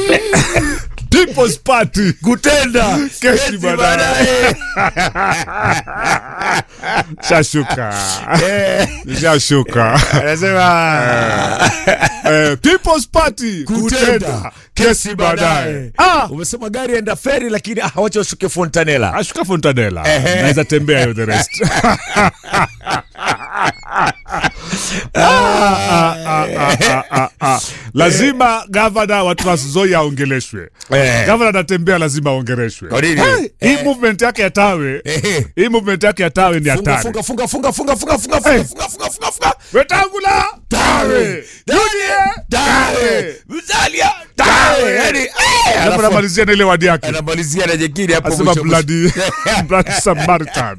People's Party kutenda Kesi baadaye. shashuka shashuka anasema Eh, People's Party kutenda kesi baadaye ah umesema gari enda feri lakini ah, wacha ushuke fontanela ashuka fontanela Ehe. naweza tembea hiyo the rest Ah, ah, ah, ah, ah, ah. lazima gavana wa Trans Nzoia aongeleshwe Eh. gavana anatembea lazima aongeleshwe Kwa nini? Hey, hii movement yake ya tawe Ehe. hii movement yake ya tawe ni funga hatari funga funga funga funga funga funga funga Eh. funga funga funga funga wetangula tawe UDA Dawe. Mzalia dawe yani eh, alafu alafu anamalizia na ile wadi yake anamalizia na jengine hapo asema mwisho mwisho. bloody bloody Samaritan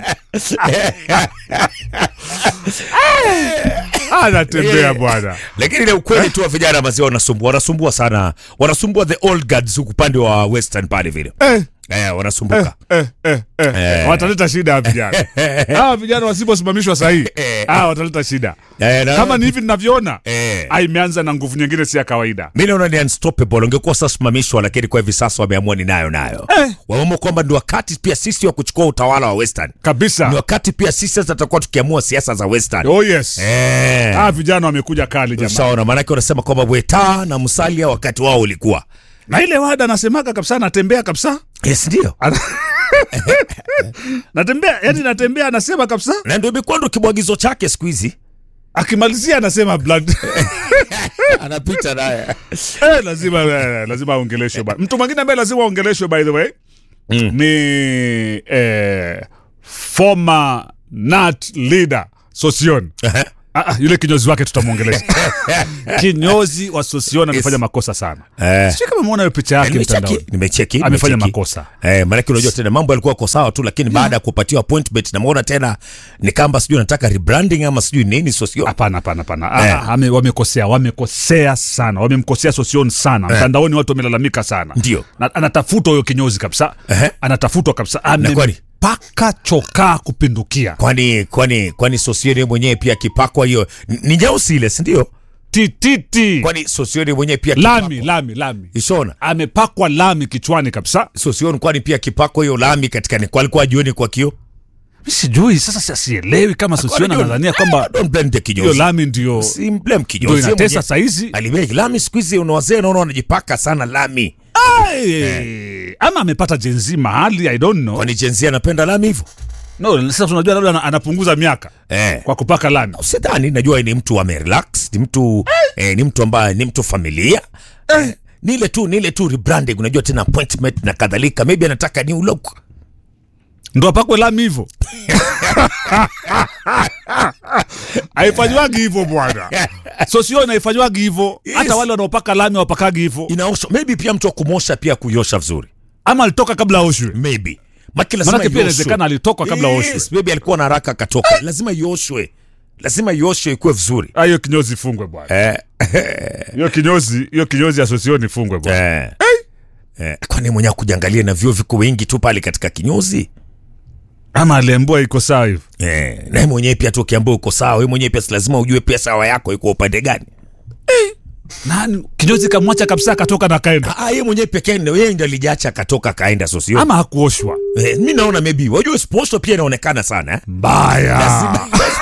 anatembea Eh. bwana lakini ni ukweli tu wa vijana maziwa wanasumbua wanasumbua sana wanasumbua the old guards huku upande wa western pale vile eh, eh, wanasumbuka eh, eh, eh. Eh. wataleta shida hawa vijana hawa vijana wasiposimamishwa sahii Eh. hawa wataleta shida Eh, na- kama ni hivi ninavyoona Eh. ah, imeanza na nguvu nyingine si ya kawaida mi naona ni unstoppable ungekuwa sasa simamishwa lakini kwa hivi sasa wameamua ni nayo nayo Eh. wameamua kwamba ndio wakati pia sisi wa kuchukua utawala wa western ni kabisa wakati pia sisi sasa tutakuwa tukiamua siasa za western oh yes eh. hawa vijana wamekuja kali jamaa Ushaona, maanake wanasema kwamba Weta na Musalia wakati wao ulikuwa na ile wada anasemaga kabisa anatembea kabisa yes, ndio Ana- natembea yani natembea anasema kabisa na ndio imekuwa ndo kibwagizo chake siku hizi akimalizia anasema blood anapita naye eh, lazima eh, lazima aongeleshwe ba- mtu mwingine ambaye lazima aongeleshwe by the way Mm. ni eh, former nat leader sosion Ah, ah, yule kinyozi wake tutamwongelesha kinyozi wa sosion amefanya makosa sana Eh. sio kama umeona hiyo picha yake mtandaoni nimecheki nimecheki amefanya nimecheki. makosa Eh, maanake unajua tena mambo yalikuwa ko sawa tu lakini baada ya kupatiwa appointment namuona tena ni kamba sijui anataka rebranding ama sijui nini so sio hapana hapana hapana Ah, Eh. ah, ame- wamekosea wamekosea sana wamemkosea sosion sana mtandaoni watu wamelalamika sana Ndio. Na- anatafutwa huyo kinyozi kabisa Ehe. anatafutwa kabisa kwani? amepaka chokaa kupindukia kwani kwani kwani sosioni mwenyewe pia akipakwa hiyo ni- ni nyeusi ile si ndio tititi kwani sosioni mwenyewe pia lami lami lami ishona amepakwa lami kichwani kabisa sosioni kwani pia akipakwa hiyo lami katika ni kwa alikuwa ajioni kwa kio Mi sijui sasa si- sielewi kama sosiona Kwani nadhania kwamba don't blame the hiyo kinyozi lami ndio si blame ndio kinyozi Yeye inatesa mwenyewe- saizi alimeki lami siku hizi una wazee naona wanajipaka sana lami Ai, ama amepata jenzi mahali i don't know kwani jenzi anapenda lami hivyo no sasa tunajua labda ana- anapunguza miaka eh. kwa kupaka lami sidhani najua ni mtu amerelax ni mtu eh, ni mtu ambaye ni mtu familia eh. ni ile tu ni ile tu rebranding unajua tena appointment na kadhalika maybe anataka new look ndo apakwe lami hivyo haifanywagi hivyo bwana so sio naifanywagi hivyo Yes. hata wale wanaopaka lami wapakagi hivyo inaoshwa maybe pia mtu wa kumosha pia kuiosha vizuri ama alitoka kabla aoshwe maybe Maki lazima Manake pia ioshwe. inawezekana alitoka kabla yes, aoshwe. maybe alikuwa na haraka akatoka lazima ioshwe lazima ioshwe ikuwe vizuri Ah, hiyo kinyozi ifungwe bwana eh. hiyo kinyozi hiyo kinyozi asosioni ifungwe bwana Eh. Eh, kwani mwenyewe kujangalia na vyuo viko wengi tu pale katika kinyozi ama aliambua iko sawa hivyo eh, naye mwenyewe pia tu ukiambia uko sawa we mwenyewe pia si lazima ujue pia sawa yako iko upande gani nani kinyozi kamwacha kabisa akatoka na kaenda Ah, yeye mwenyewe pekee ndio yeye ndio alijacha akatoka kaenda so sio ama hakuoshwa eh, mi naona maybe wajua sposho pia inaonekana sana eh? mbaya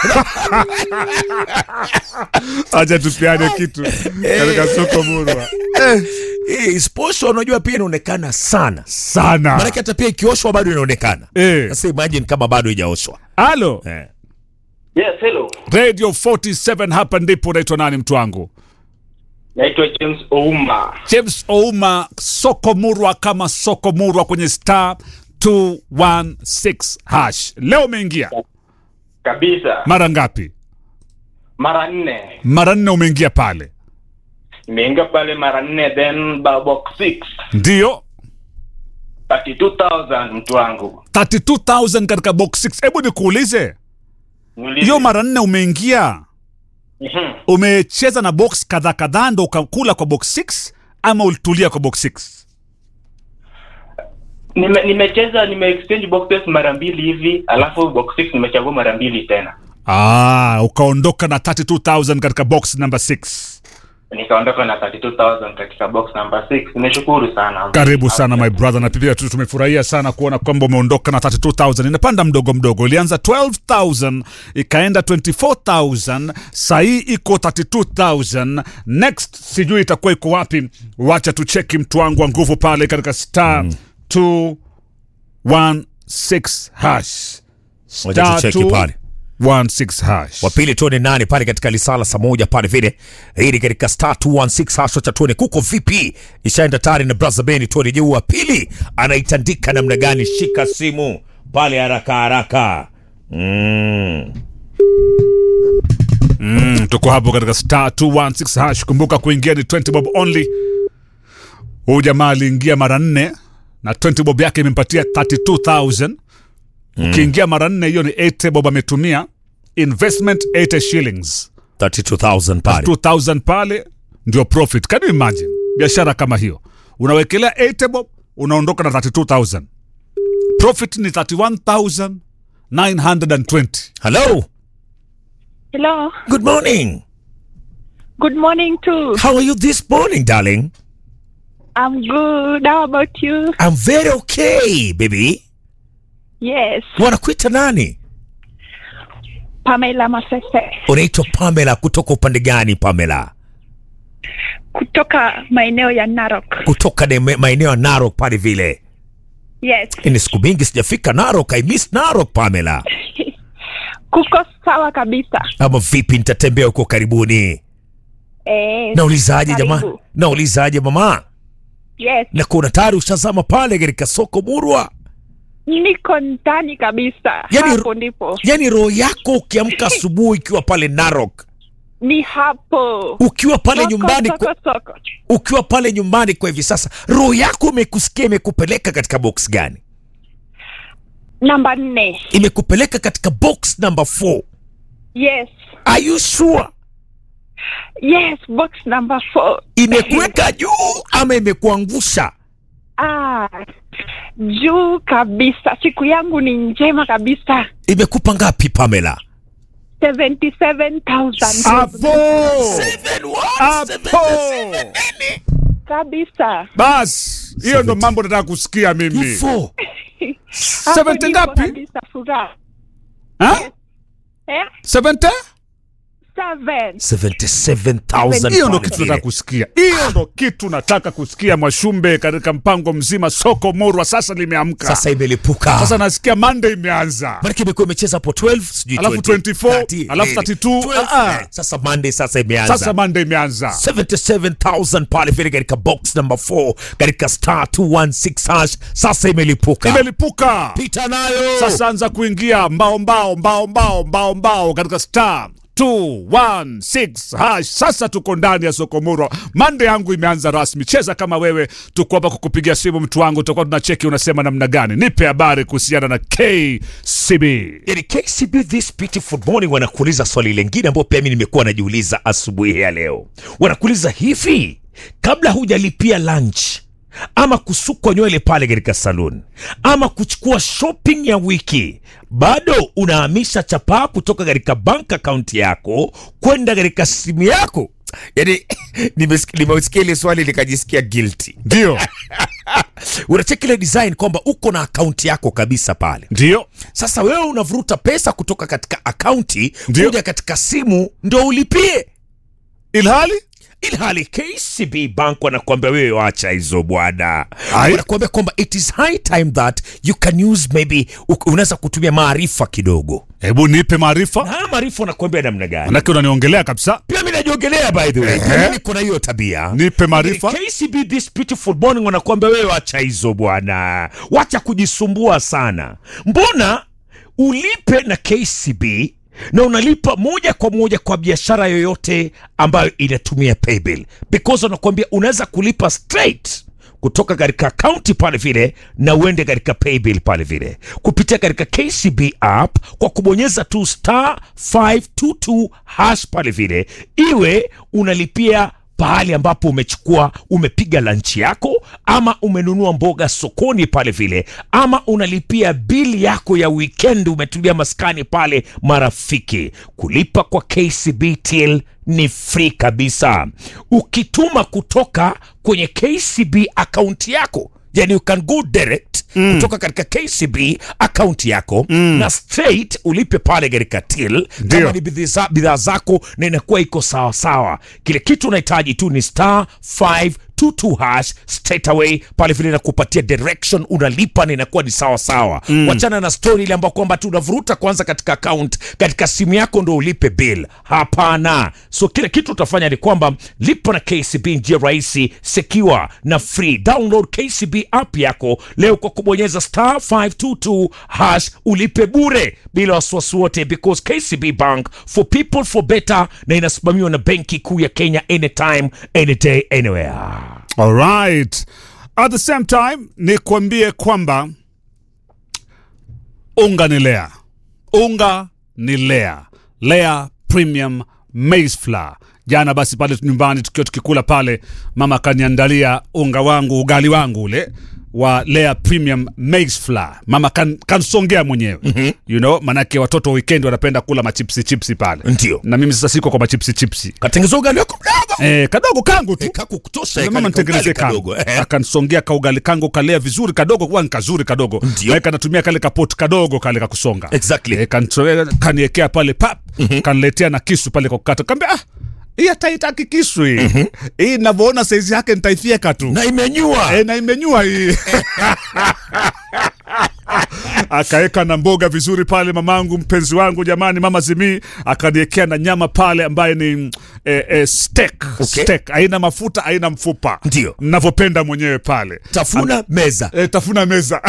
acha tupiane kitu katika soko murwa eh, sposho unajua pia inaonekana sana sana maanake hata pia ikioshwa bado inaonekana Eh. sasa imagine kama bado ijaoshwa halo eh. Yes, hello. radio 47 hapa ndipo unaitwa nani mtu wangu Naitwa James Ouma. james ouma soko murwa kama soko murwa kwenye star 216 hash leo umeingia Kabisa. mara ngapi Mara nne. mara nne umeingia pale Nimeingia pale mara nne then ba- box 6. ndiyo 32,000 mtu wangu. 32000 katika box 6 hebu nikuulize Niulize. hiyo mara nne umeingia Mhm. umecheza na box kadhaa kadhaa ndo ukakula kwa box 6 ama ulitulia kwa box 6 Nime, nimecheza nime exchange boxes mara mbili hivi, alafu box 6 nimechagua mara mbili tena. ah, ukaondoka na 32000 katika box number 6 nikaondoka na 32000 katika box number 6 nimeshukuru sana karibu sana my brother na pia tu tumefurahia sana kuona kwamba umeondoka na 32000 inapanda mdogo mdogo ilianza 12000 ikaenda 24000 sahii iko 32000 next sijui itakuwa iko wapi wacha tucheki mtu wangu wa nguvu pale katika star 216 hash Wacha Star tucheki pale. 216 hash wa pili tuone nani pale katika lisala saa moja pale vile hili katika star 216 hasho cha tuone kuko vipi ishaenda tayari na brother beni tuone je wa pili anaitandika namna gani shika simu pale haraka haraka mm. Mm, tuko hapo katika star 216 hash kumbuka kuingia ni 20 bob only huyu jamaa aliingia mara nne na 20 bob yake imempatia 32000 ukiingia mara nne hiyo ni 80 bob ametumia investment 80 shillings 32000 pale 2000 pale ndio profit can you imagine biashara kama hiyo unawekelea 80 bob unaondoka na 32000 profit ni 31920 hello Hello. good morning Good morning too. how are you this morning darling I'm good. How about you? i'm very okay baby Yes. wanakuita nani Pamela Masese unaitwa pamela kutoka upande gani pamela kutoka maeneo ya Narok. kutoka ne- maeneo ya narok pale vile Yes. ni siku mingi sijafika narok i miss narok pamela Kuko sawa kabisa. ama vipi nitatembea huko karibuni Eh. naulizaje jamaa karibu. naulizaje mama Yes. na kuna tayari ushazama pale katika soko murwa Niko ndani kabisa. Yaani- hapo ndipo. yaani roho yako ukiamka asubuhi ukiwa pale narok Ni hapo. ukiwa pale Soko, nyumbani soko, kwa, soko. ukiwa pale nyumbani kwa hivi sasa roho yako imekusikia imekupeleka katika box gani Namba nne. imekupeleka katika box number 4 Yes. are you sure Yes, box number four. imekuweka juu ama imekuangusha Ah, juu kabisa. Siku yangu ni njema kabisa. imekupa ngapi pamela 77,000 hapo hapo kabisa. bas hiyo ndo mambo nataka kusikia mimi Hivyo. Hapo 70 ndipo ngapi? kabisa furaha. Ha? Eh? 70 Seven. 77,000 hiyo ndo pale kitu vile. nataka kusikia hiyo ndo kitu nataka kusikia mwashumbe katika mpango mzima soko morwa sasa limeamka sasa imelipuka sasa nasikia monday imeanza Maanake imekuwa imecheza hapo 12 sijui Alafu 20, 24, 30, alafu eh, 32, 12, ah, ah. eh, sasa monday sasa imeanza sasa monday imeanza 77000 pale vile katika box number 4 katika star 216 hash sasa imelipuka imelipuka pita nayo sasa anza kuingia mbao mbao mbao mbao mbao mbao katika star 216 hash sasa tuko ndani ya sokomoro mande yangu imeanza rasmi cheza kama wewe tuko hapa kukupigia simu mtu wangu tutakuwa tunacheki unasema namna gani nipe habari kuhusiana na kcb yani kcb this beautiful morning wanakuuliza swali lingine ambayo pia mi nimekuwa najiuliza asubuhi ya leo wanakuuliza hivi kabla hujalipia lunch ama kusukwa nywele pale katika salon ama kuchukua shopping ya wiki bado unahamisha chapaa kutoka katika bank account yako kwenda katika simu yako yani nimesikia nimesikia ile swali nikajisikia guilty ndio unacheki ile design kwamba uko na akaunti yako kabisa pale ndio sasa wewe unavuruta pesa kutoka katika akaunti Ndio. kuja katika simu ndo ulipie ilhali ilhali kcb bank wanakuambia wewe wacha hizo bwana Ai. wanakuambia kwamba it is high time that you can use maybe u- unaweza kutumia maarifa kidogo hebu nipe maarifa na haya maarifa wanakuambia namna gani manake unaniongelea kabisa pia mi najiongelea by the way Ehe. Pia mimi kuna hiyo tabia nipe maarifa KCB this beautiful morning wanakuambia wewe wacha hizo bwana, wacha kujisumbua sana. Mbona ulipe na KCB na unalipa moja kwa moja kwa biashara yoyote ambayo inatumia paybill, because wanakuambia unaweza kulipa straight kutoka katika akaunti pale vile na uende katika paybill pale vile kupitia katika KCB app kwa kubonyeza tu star 522 hash pale vile, iwe unalipia pahali ambapo umechukua umepiga lanchi yako ama umenunua mboga sokoni pale vile ama unalipia bili yako ya weekend umetulia maskani pale marafiki kulipa kwa kcb till ni free kabisa ukituma kutoka kwenye kcb akaunti yako yani you can go direct mm. kutoka katika kcb akaunti yako mm. na straight ulipe pale katika till Ndio. kama ni bidhaa bidhaa zako na inakuwa iko sawa sawa kile kitu unahitaji tu ni star 522 hash straight away pale vile nakupatia direction unalipa na inakuwa ni sawa sawa mm. wachana na story ile ambayo kwamba tu unavuruta kwanza katika account katika simu yako ndo ulipe bill hapana so kile kitu utafanya ni kwamba lipa na kcb njia rahisi secure na free download kcb app yako leo kwa kubonyeza star 522 hash ulipe bure bila wasiwasi wote because kcb bank for people for better na inasimamiwa na benki kuu ya kenya anytime anyday anywhere Alright. At the same time ni kuambie kwamba unga ni lea, unga ni lea, lea premium maize flour. Jana basi pale nyumbani tukiwa tukikula pale, mama akaniandalia unga wangu, ugali wangu ule wa Lea Premium Maize Flour. Mama kan, kansongea mwenyewe mm-hmm. you know, manake watoto weekend wanapenda kula machipsi chipsi pale, Ndio. na mimi sasa siko kwa machipsi chipsi katengeza ugali wako mdogo eh, kadogo kangu tu Eh, kakukutosha Sasa eh, mama kale nitengenezee kaugali kangu kadogo, eh. akansongea kaugali kangu kalea vizuri kadogo kuwa ni kazuri kadogo Ndio. Maana kanatumia kale kapoti kadogo kale kakusonga Exactly. e, kaniekea pale pap mm-hmm. kaniletea na kisu pale kwa kukata kaambia ah, hii hata itaki kisu hii mm-hmm. hii navyoona saizi yake nitaifyeka tu na imenyua e, na imenyua hii akaeka na mboga vizuri pale mamangu mpenzi wangu jamani mama zimii akaniekea na nyama pale ambaye ni e, e, steak. Okay. steak haina mafuta haina mfupa Ndio. navyopenda mwenyewe pale tafuna meza e, tafuna meza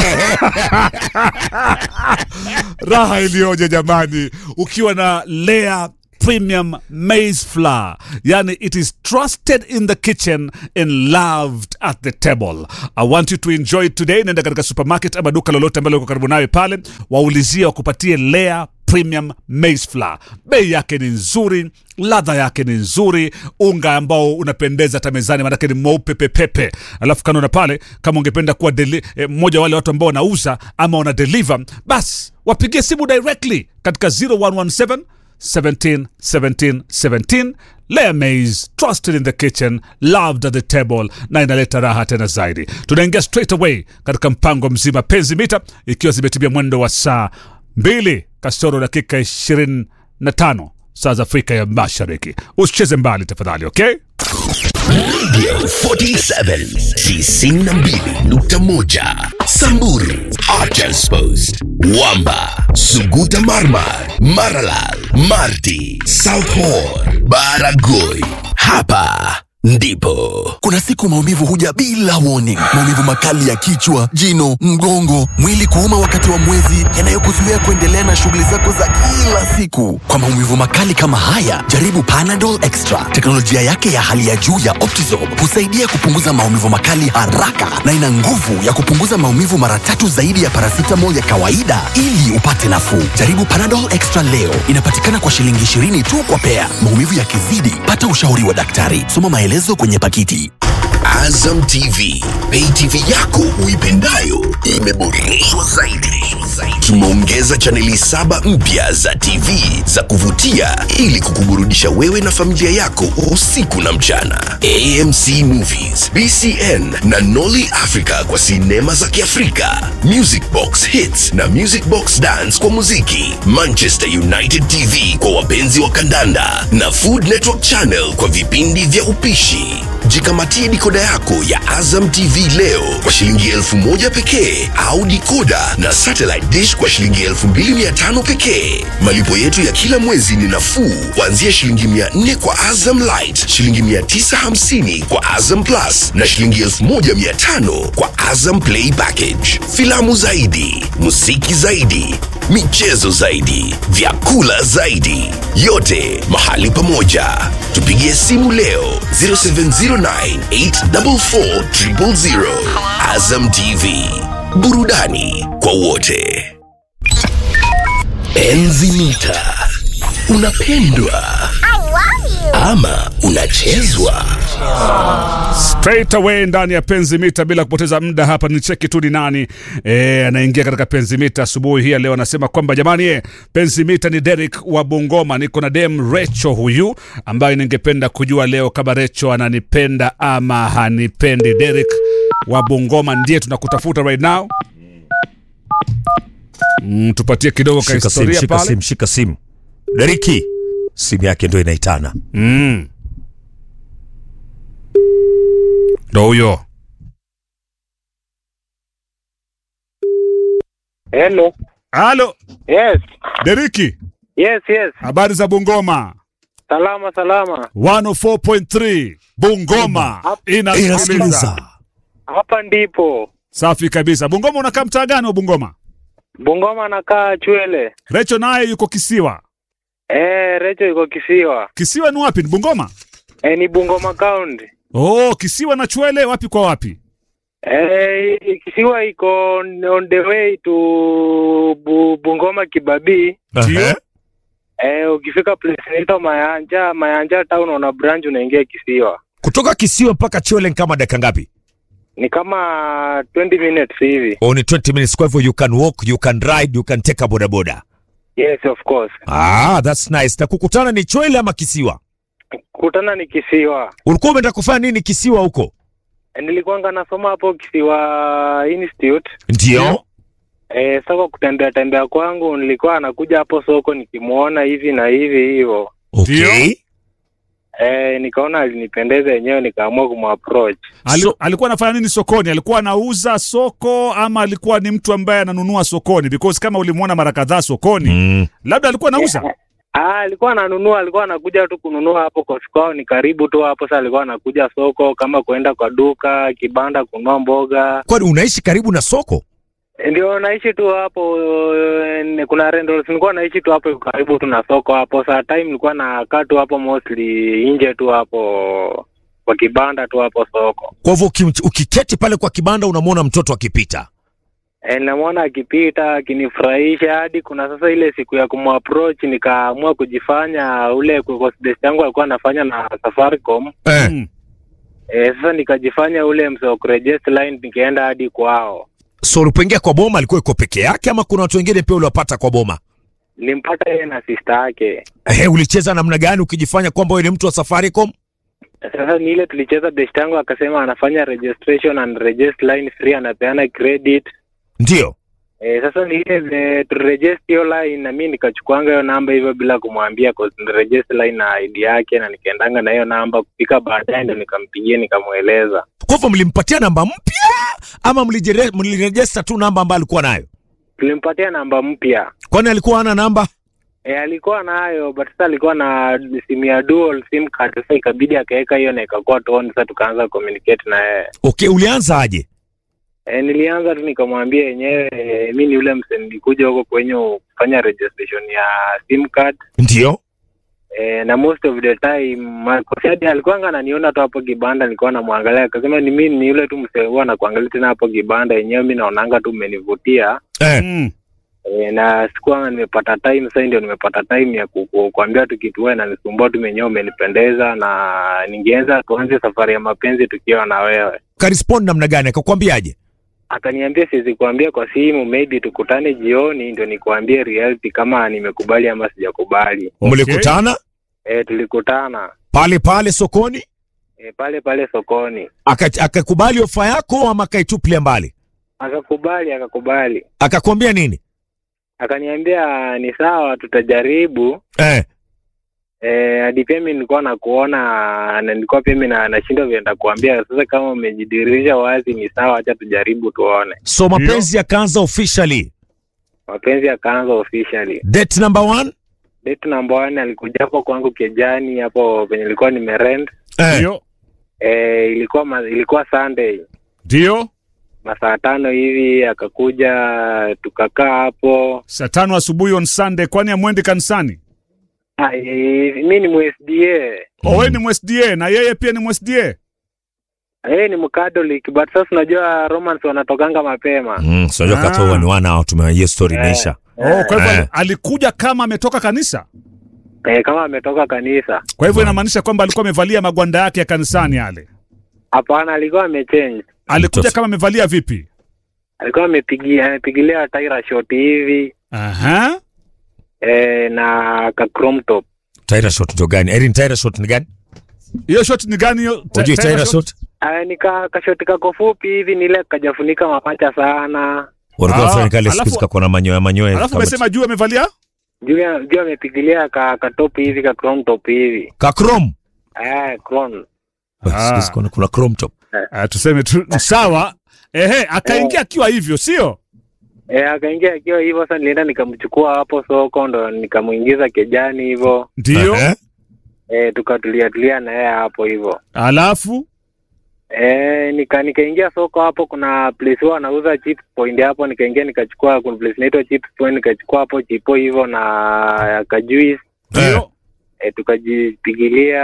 raha iliyoje jamani ukiwa na lea premium maize flour yani it is trusted in the kitchen and loved at the table i want you to enjoy it today nenda katika supermarket ama duka lolote ambalo liko karibu nawe pale waulizie wakupatie lea premium maize flour bei yake ni nzuri ladha yake ni nzuri unga ambao unapendeza hata mezani manake ni mweupe pepepe alafu kando na pale kama ungependa kuwa deli, eh, mmoja wa wale watu ambao wanauza ama wana deliver basi wapigie simu directly katika 0117 17 17 17 Lea Maize, trusted in the kitchen, loved at the table na inaleta raha tena zaidi. Tunaingia straight away katika mpango mzima penzi mita, ikiwa zimetimia mwendo wa saa mbili kasoro dakika 25 saa za Afrika ya Mashariki. Usicheze mbali tafadhali, okay? Radio 47 92.1 Samburu Archers Post Wamba Suguta Marmar Maralal Marti South Horn Baragoi Hapa ndipo Kuna siku maumivu huja bila warning. Maumivu makali ya kichwa, jino, mgongo, mwili kuuma wakati wa mwezi, yanayokuzuia kuendelea na shughuli zako za kila siku. Kwa maumivu makali kama haya, jaribu Panadol Extra. Teknolojia yake ya hali ya juu ya Optizorb husaidia kupunguza maumivu makali haraka na ina nguvu ya kupunguza maumivu mara tatu zaidi ya paracetamol ya kawaida ili upate nafuu. Jaribu Panadol Extra leo. Inapatikana kwa shilingi 20 tu kwa pea. Maumivu yakizidi, pata ushauri wa daktari. Soma maelezo kwenye pakiti. Azam TV Pay TV yako uipendayo imeboreshwa zaidi tumeongeza chaneli saba mpya za TV za kuvutia ili kukuburudisha wewe na familia yako usiku na mchana AMC Movies BCN na Nolly Africa kwa sinema za Kiafrika Music Box Hits na Music Box Dance kwa muziki Manchester United TV kwa wapenzi wa kandanda na Food Network Channel kwa vipindi vya upishi jikamatie dikoda yako ya Azam TV leo kwa shilingi elfu moja pekee au dikoda na satellite dish kwa shilingi elfu mbili mia tano pekee. Malipo yetu ya kila mwezi ni nafuu kuanzia shilingi mia nne kwa Azam Light, shilingi mia tisa hamsini kwa Azam Plus na shilingi elfu moja mia tano kwa Azam Play Package. Filamu zaidi, muziki zaidi, michezo zaidi, vyakula zaidi, yote mahali pamoja. Tupigie simu leo 0709844000. Azam TV, burudani kwa wote. Enzi mita, unapendwa ama unachezwa straight away ndani ya penzi mita bila kupoteza muda hapa ni cheki tu ni nani e, anaingia katika penzi mita asubuhi hii ya leo anasema kwamba jamani e, penzi mita ni Derek wa Bungoma niko na dem Recho huyu ambaye ningependa kujua leo kama Recho ananipenda ama hanipendi Derek wa Bungoma ndiye tunakutafuta right now mm, tupatie kidogo ka Shika simu, historia shika pale simu, shika simu. Deriki, simu yake ndo inaitana. mm. ndo huyo Hello. halo Yes. Deriki Yes, yes. habari za Bungoma Salama salama. 104.3 Bungoma inasikiliza. Inasikiliza. Hapa ndipo. Safi kabisa. Bungoma unakaa mtaa gani wa Bungoma? Bungoma nakaa Chwele. Recho naye yuko Kisiwa. Eh, Recho iko Kisiwa. Kisiwa ni wapi? Ni Bungoma? Eh, ni Bungoma County. Oh, Kisiwa na Chwele wapi kwa wapi? Eh, Kisiwa iko on the way to Bu, Bungoma Kibabii. Ndio. Ehe. Eh, ukifika place inaitwa Mayanja, Mayanja town una branch unaingia Kisiwa. Kutoka Kisiwa mpaka Chwele ni kama dakika ngapi? Ni kama 20 minutes hivi. Oh, ni 20 minutes. Kwa hivyo you can walk, you can ride, you can take a bodaboda. Yes, of course. Ah, that's nice. Na kukutana ni Chwele ama Kisiwa? Kutana ni Kisiwa. Ulikuwa umeenda kufanya nini Kisiwa huko? Eh, Nilikuwanga nasoma hapo Kisiwa Institute. Ndio. Eh, sasa kwa kutembea tembea kwangu nilikuwa anakuja hapo soko nikimuona hivi na hivi hivyo. Okay. Eh, nikaona alinipendeza yenyewe nikaamua kumapproach. Ali, So- alikuwa anafanya nini sokoni? Alikuwa anauza soko ama alikuwa ni mtu ambaye ananunua sokoni? Because kama ulimwona mara kadhaa sokoni, Mm. labda alikuwa anauza. Ah, alikuwa ananunua, alikuwa anakuja tu kununua hapo kwa kwao ni karibu tu hapo. Sasa alikuwa anakuja soko kama kuenda kwa duka, kibanda kununua mboga. Kwani unaishi karibu na soko? Eh, Ndio naishi tu hapo eh, kuna rentals nilikuwa naishi tu hapo karibu tu na soko hapo. Saa time nilikuwa nakaa tu hapo mostly nje tu hapo kwa kibanda tu hapo soko. Kwa hivyo uki- ukiketi pale kwa kibanda unamwona mtoto akipita. E, namwona akipita akinifurahisha hadi kuna sasa ile siku ya kumapproach nikaamua kujifanya ule desk yangu alikuwa anafanya na Safaricom. Eh. Mm. E, sasa nikajifanya ule msee wa kuregister line nikaenda hadi kwao. So ulipoingia kwa boma alikuwa iko peke yake ama kuna watu wengine pia uliwapata kwa boma? Nilimpata yeye na sister yake. Eh, ulicheza namna gani ukijifanya kwamba wewe ni mtu wa Safaricom? Sasa ni ile tulicheza desk yangu akasema anafanya registration and register line free anapeana credit. Ndio. E, sasa ni ile vile turegister hiyo line na mimi nikachukuanga hiyo namba hivyo bila kumwambia cause niregister line na ID yake na nikaendanga na hiyo namba kufika baadaye ndo nikampigia nikamweleza. Kwa hivyo mlimpatia namba mpya ama mlijere- mlirejesta tu namba ambayo alikuwa nayo? Tulimpatia namba mpya. Kwani alikuwa hana namba? E, alikuwa nayo but sasa alikuwa na simu ya dual sim card. Sasa ikabidi akaweka hiyo na ikakuwa tu on. Sasa tukaanza communicate na yeye. Okay, ulianza aje? E, nilianza tu nikamwambia yenyewe e, mi ni ule mse nilikuja huko kwenye kufanya registration ya sim card Ndio. e, na most of the time Marcos alikuwa ananiona tu hapo kibanda, nilikuwa namwangalia, akasema ni mimi ni yule tu mse huwa nakuangalia tena hapo kibanda, yenyewe mi naonanga tu umenivutia Eh. Mm. e, na sikuwa nimepata time. Sasa ndio nimepata time ya ku- ku- kuambia tu kitu wewe nanisumbua tu menyewe umenipendeza, na ningeanza tuanze safari ya mapenzi tukiwa na wewe. Karespond namna gani? Akakwambiaje? Akaniambia siwezi kuambia kwa simu, maybe tukutane jioni ndio nikuambie reality kama nimekubali ama sijakubali. Okay. Mlikutana E, tulikutana pale pale sokoni? e, pale pale sokoni, Aka- Akakubali ofa yako ama akaitupilia mbali? akakubali akakubali, Akakwambia nini? akaniambia ni sawa, tutajaribu. Eh. Eh, hadi pia mi nilikuwa nakuona na nilikuwa pia mi na- nashindwa vile nitakuambia. Sasa kama umejidirisha wazi, ni sawa, acha tujaribu tuone. So mapenzi yakaanza officially. Mapenzi yakaanza officially. Date number one? Date number one alikuja hapo kwangu Kejani, hapo penye nilikuwa nimerent. Eh. Ndio. Eh, ilikuwa ma, ilikuwa Sunday Ndio. masaa tano hivi, akakuja tukakaa hapo. Saa tano asubuhi on Sunday, kwani amwendi kanisani? Ah, eh, mi ni MSDA Mm. Owe ni MSDA na yeye pia ni MSDA. yeye ni Mcatholic, but sasa unajua Romans wanatokanga mapema. Mm, so unajua Ah. kata huwa ni wana au tume hiyo story imeisha. Oh, kwa hivyo Eh. ali- alikuja kama ametoka kanisa. eh, kama ametoka kanisa. Kwa hivyo inamaanisha kwamba alikuwa amevalia magwanda yake ya kanisani yale. Hapana, alikuwa amechange, Alikuja Mtof- kama amevalia vipi? alikuwa amepigia amepigilia taira short hivi Aha. eh, na ka chrome top. Tyra shot ndio gani? Erin Tyra shot ni gani? Hiyo shot ni gani hiyo? Ta- Unajua Tyra Tyra shot? shot? Ah, nika kashoti kako fupi hivi nile kajafunika mapacha sana. Walikuwa Ah, wanafanya kale siku alafu- hizi kako na manyoya manyoya. Alafu kama- umesema juu amevalia? Juu ya- juu amepigilia ka, ka top hivi ka chrome top hivi. ka chrome. Eh, chrome. Basi, Ah. siku hizi kuna- kuna chrome top. Ah, tuseme tu sawa. Ehe, akaingia akiwa hivyo, sio? Eh, akaingia akiwa hivyo sasa nilienda nikamchukua hapo soko ndo nikamuingiza kejani hivyo. Ndio. Eh? Eh, tukatulia tulia na yeye hapo hivyo. Alafu Eh, nika nikaingia soko hapo, kuna place huwa anauza chips point hapo, nikaingia nikachukua, kuna place inaitwa chips point, nikachukua hapo chipo hivyo na kajuice ndio. eh, tukajipigilia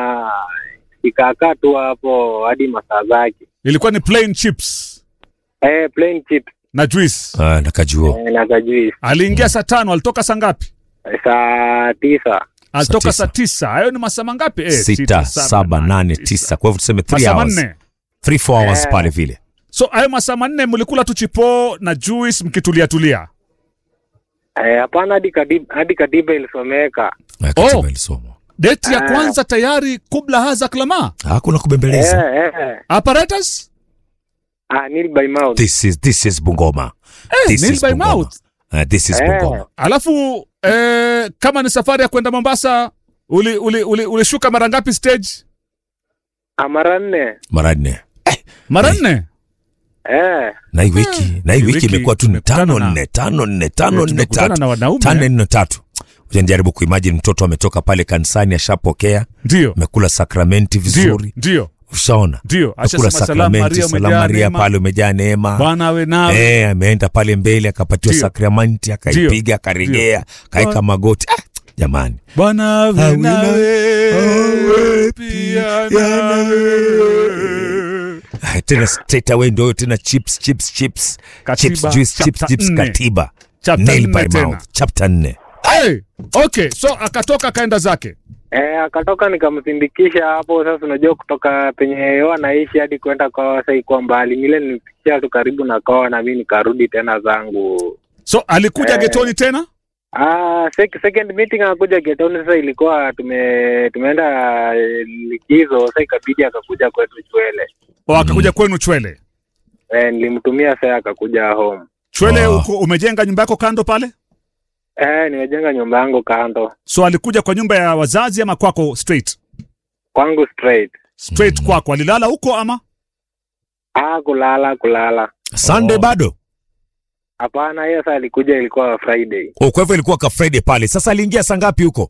ikaakaa tu hapo hadi masaa zake. Ilikuwa ni plain chips Eh, plain chips na juice. Ah, nakajuo. eh, na kajuice Aliingia saa tano, alitoka saa ngapi? Eh, saa tisa Alitoka tisa. saa tisa. Hayo ni masaa mangapi? Eh, Sita, saba, nane, tisa. Kwa hivyo tuseme 3 Masaa hours. manne. 3 4 hours Eh. pale vile. So hayo masaa manne mlikula tu chipo na juice mkitulia tulia. Eh, hapana, hadi katiba, hadi katiba ilisomeka Eh, katiba Oh. ilisomwa. Deti ya Ah. kwanza tayari kubla haza klama. Hakuna kubembeleza. eh, eh. Apparatus? Ah, nil by mouth This is this is Bungoma. Eh, This nil is by Bungoma. mouth. Uh, this is Eh. Bungoma. Alafu eh, kama ni safari ya kwenda Mombasa uli, uli, uli, ulishuka mara ngapi stage? Ah, mara nne Mara nne. Mara nne. eh. Na hii wiki, na hii hii wiki wiki imekuwa tu ni tumekutana tano na- nne, tano nne, tano Eh, nne tumekutana tatu. na wanaume. Tano nne tatu. Uja nijaribu kuimagine mtoto ametoka pale kanisani ashapokea, Ndio. amekula sakramenti Ndio. vizuri. Ndio. Ushaona? Ndio. Amekula Ashasema salamu sakramenti, Maria salamu umejaa Maria neema. pale umejaa neema. Bwana awe nawe. Eh, ameenda pale mbele akapatiwa Ndio. sakramenti akaipiga akaregea kaeka magoti. Ah, jamani. Bwana awe Awe nawe. nawe, Pia pia nawe. Ah, tena straight away ndio tena chips chips chips Katiba, chips juice chips chapter chips nne. katiba Chapter nail nne by tena. mouth chapter 4 Hey, okay, so akatoka akaenda zake. Eh, akatoka nikamsindikisha hapo. Sasa unajua kutoka penye yeye anaishi hadi kwenda kwao sasa ikuwa mbali, nile nilipitia tu karibu na kwao, na mimi nikarudi tena zangu. So alikuja Eh. getoni tena? Ah, sek second meeting akakuja getoni. Sasa ilikuwa tume tumeenda eh, likizo, sasa ikabidi akakuja kwetu Chwele. O akakuja kwenu Chwele. Eh, nilimtumia sasa akakuja home. Chwele Ah. uko, umejenga nyumba yako kando pale? Eh, nimejenga nyumba yangu kando So alikuja kwa nyumba ya wazazi ama kwako straight? kwangu straight. Straight kwako. Alilala huko ama? Ah, kulala kulala. Sunday Oh. bado Hapana, hiyo sasa alikuja ilikuwa Friday. oh, kwa hivyo ilikuwa ka Friday pale sasa aliingia saa ngapi huko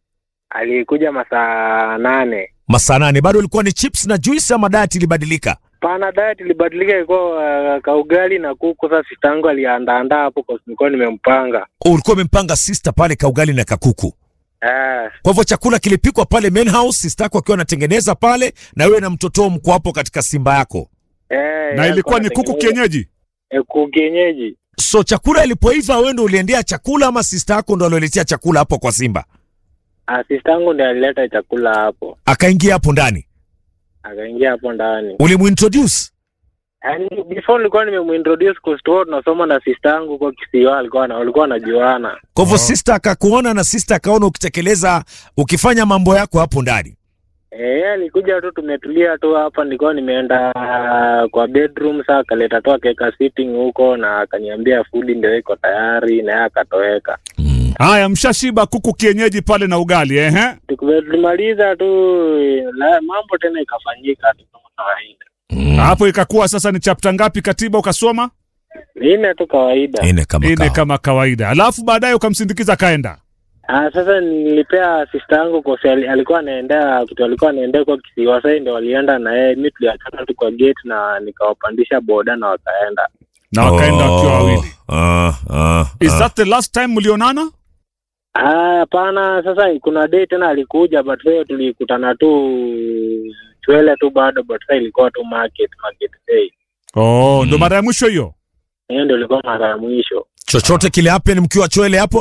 Alikuja masaa nane. masaa nane bado ilikuwa ni chips na juice ama diet ilibadilika Pana diet ilibadilika, ilikuwa uh, kaugali na kuku. Sasa sistangu aliandaandaa hapo kwa nilikuwa nimempanga. oh, ulikuwa umempanga sister pale kaugali na kakuku Eh, kwa hivyo chakula kilipikwa pale main house sister yako akiwa anatengeneza pale na wewe na mtoto mko hapo katika simba yako eh, Na ilikuwa ni kuku anatengeneza- kienyeji? Eh, kuku kienyeji. so chakula ilipoiva wewe ndo uliendea chakula ama sister yako ndo alioletea chakula hapo kwa simba Ah, sistangu ndiye alileta chakula hapo, akaingia hapo ndani akaingia hapo ndani. ulimuintroduce Yaani before nilikuwa nimemuintroduce kwa store tunasoma na sistangu kwa kisiwa, alikuwa na walikuwa wanajuana. kwa hivyo sister akakuona na sister akaona ukitekeleza ukifanya mambo yako hapo ndani Eh, yeye alikuja tu tumetulia tu hapa, nilikuwa nimeenda uh, kwa bedroom saa akaleta tu akaweka sitting huko na akaniambia food ndio iko tayari na yeye akatoweka. mm. Haya, mshashiba kuku kienyeji pale na ugali ehe. Tukume- Tulimaliza tu la, mambo tena ikafanyika tu kama kawaida. Mm. Hapo ikakuwa sasa ni chapter ngapi katiba ukasoma? Ine tu kawaida. ine kama Ine kawa. kama kawaida. Alafu baadaye ukamsindikiza kaenda. Ah, sasa nilipea sister yangu kwa sababu alikuwa anaendea kitu alikuwa anaendea kwa kisiwa, sasa ndio walienda na yeye, mimi tuliachana tu kwa gate na nikawapandisha boda na wakaenda. Na wakaenda wakiwa wawili. Ah, ah, Is ah. that the last time mlionana? Ah, hapana. Sasa kuna day tena alikuja, but leo tulikutana tu Chwele tu bado, but sasa ilikuwa tu market market day. Oh, ndo Mm. mara ya mwisho hiyo. Hiyo ndio ilikuwa mara ya mwisho. chochote kile happen mkiwa chwele hapo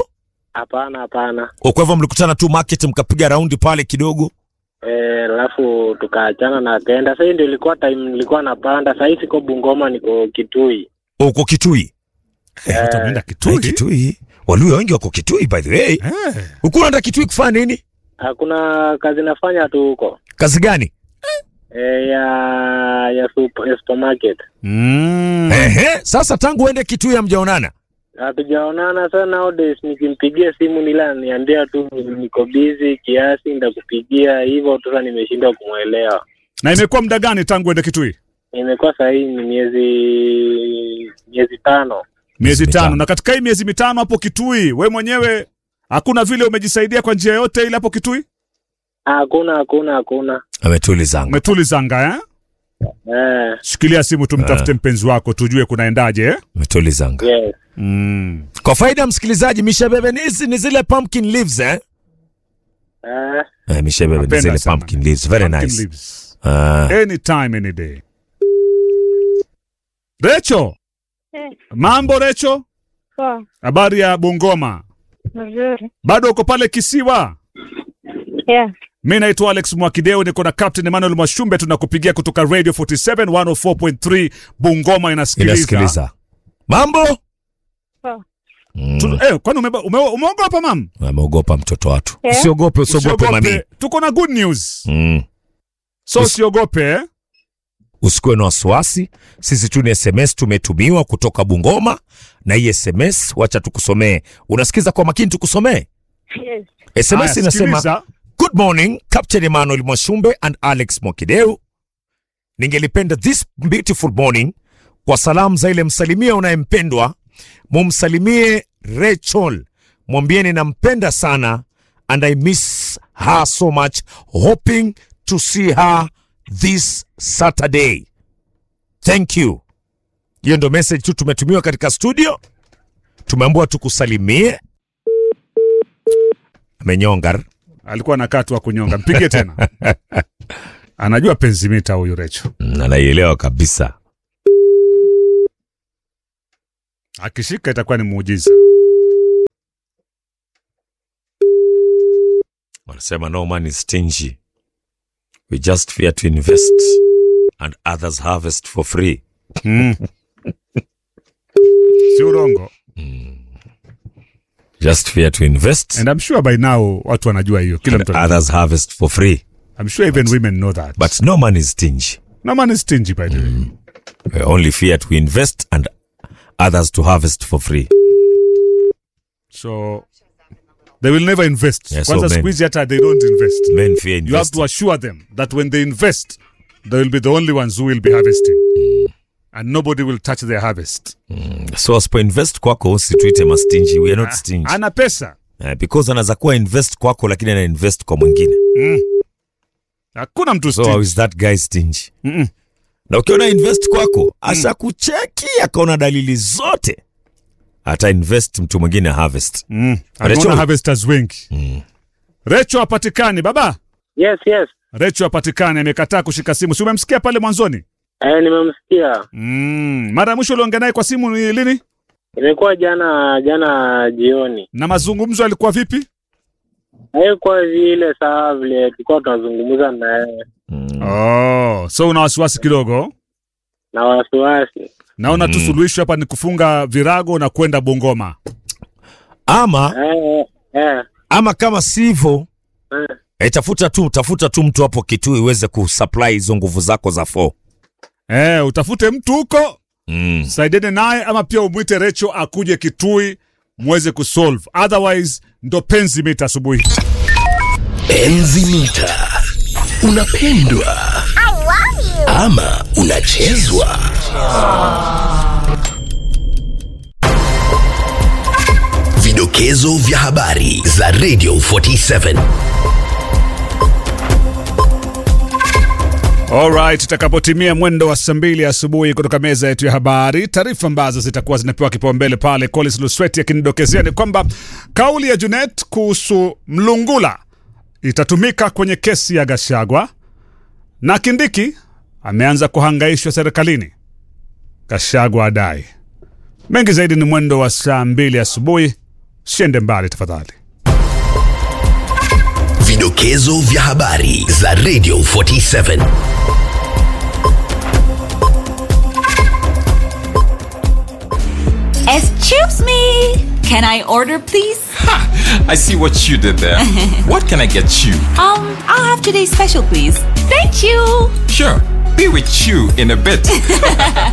Hapana, hapana. O, kwa hivyo mlikutana tu market mkapiga raundi pale kidogo Eh, alafu tukaachana na akaenda. Sasa hii ndio ilikuwa time nilikuwa napanda. Sasa hii siko Bungoma, niko Kitui. uko Kitui Eh, watu wameenda Eh, Kitui. Kitui Waluya wengi wako Kitui by the way Eh. huku unaenda Kitui kufanya nini Hakuna kazi nafanya tu huko. kazi gani Eh, ya ya, super, ya supermarket. Mm. Ehe, sasa tangu uende Kitui hamjaonana Hatujaonana sana nowadays, nikimpigia simu nila niambia tu niko busy kiasi, ndakupigia hivyo tu. Sasa nimeshindwa kumwelewa. Na imekuwa muda gani tangu ende Kitui? Imekuwa sasa hii ni miezi miezi tano. Miezi mitano. tano. Na katika hii miezi mitano hapo Kitui, we mwenyewe hakuna vile umejisaidia kwa njia yote ile hapo Kitui? Hakuna, hakuna, hakuna. ametulizanga Umetulizanga eh? Eh, Shikilia simu tumtafute mpenzi wako tujue kunaendaje eh? ametulizanga yes. Mm. kwa faida ya msikilizaji mishebebe ni hizi ni zile pumpkin leaves eh Eh, Eh, mishebebe ni Napenda zile sana. pumpkin leaves very Pumpkin nice leaves. Ah, Anytime, any day. Recho, Eh, mambo Recho? poa, Habari ya Bungoma? mzuri. Bado uko pale Kisiwa? Yeah. Mi naitwa Alex Mwakideu, niko na Captain Emmanuel Mwashumbe, tunakupigia kutoka Radio 47 104.3 Bungoma inasikiliza. inasikiliza mambo Poa. Mm, Tu- Eh, kwani umeba- ume- umeogopa mam? ameogopa mtoto watu Eh? usiogope usiogope mami Usiogope, tuko na good news, Mm. so Usi- usiogope eh? usikuwe na wasiwasi sisi tu ni sms tumetumiwa kutoka bungoma na hii sms wacha tukusomee unasikiza kwa makini tukusomee Yes. sms Haya, inasema sikiliza. good morning captain emmanuel mwashumbe and alex mwakideu ningelipenda this beautiful morning kwa salamu za ile msalimia unayempendwa mumsalimie rachel mwambieni nampenda sana and i miss her so much hoping to see her this saturday thank you hiyo ndo message tu tumetumiwa katika studio tumeambiwa tukusalimie amenyongar Alikuwa anakaa tu wa kunyonga, mpigie tena. Anajua penzimita huyu Recho, Mm, anaielewa kabisa akishika itakuwa ni muujiza. wanasema no man is stingy we just fear to invest and others harvest for free Mm. si urongo, just fear to invest and I'm sure by now watu wanajua hiyo, kila and mtu anajua. others harvest for free I'm sure even women know that. but no man is stingy no man is stingy by the way. we only fear to invest and others to harvest for free So they will never invest. Yeah, so Kwanza men- siku hizi hata they don't invest. men fear You have invest to assure them that when they invest, they will be the only ones who will be harvesting. And nobody will touch their harvest. so asipo invest kwako usituite mastingy we are not stingy Ana pesa. uh, because anaweza kuwa invest kwako lakini ana invest kwa mwingine Hakuna mtu so stingy. how is that guy stingy Mm-mm. na ukiona invest kwako ashakucheki akaona dalili zote ata invest mtu mwingine harvest Mm. Recho- Anaona harvesters wengi. Recho hapatikani baba. Yes, yes. Recho hapatikani, amekataa kushika simu. Si umemsikia pale mwanzoni? Eh, nimemsikia. Mm. Mara ya mwisho uliongea naye kwa simu ni lini? Imekuwa jana jana jioni. Na mazungumzo yalikuwa vipi? Haikuwa vile sawa vile tulikuwa tunazungumza na yeye Oh, so una wasiwasi kidogo? na wasiwasi. Naona tu suluhisho hapa ni kufunga virago na kwenda Bungoma. ama Eh, eh, ama kama sivyo eh. e, tafuta tu tafuta tu mtu hapo Kitui uweze kusupply hizo nguvu zako za fo Eh, utafute mtu huko mm. saidiane naye, ama pia umwite Recho akuje Kitui muweze kusolve, otherwise ndo penzi mita asubuhi. Enzi mita. Unapendwa ama unachezwa? Vidokezo vya habari za Radio 47. Alright, itakapotimia mwendo wa saa mbili asubuhi kutoka meza yetu ya habari, taarifa ambazo zitakuwa zinapewa kipaumbele pale, Collins Lusweti akinidokezea ni kwamba kauli ya Junet kuhusu Mlungula itatumika kwenye kesi ya Gashagwa na Kindiki ameanza kuhangaishwa serikalini. Gashagwa adai mengi zaidi ni mwendo wa saa mbili asubuhi. siende mbali tafadhali Vidokezo vya habari za Radio 47. Excuse me. Can I order, please? I see what you did there. what can I get you? Um, I'll have today's special, please. Thank you. Sure, be with you in a bit.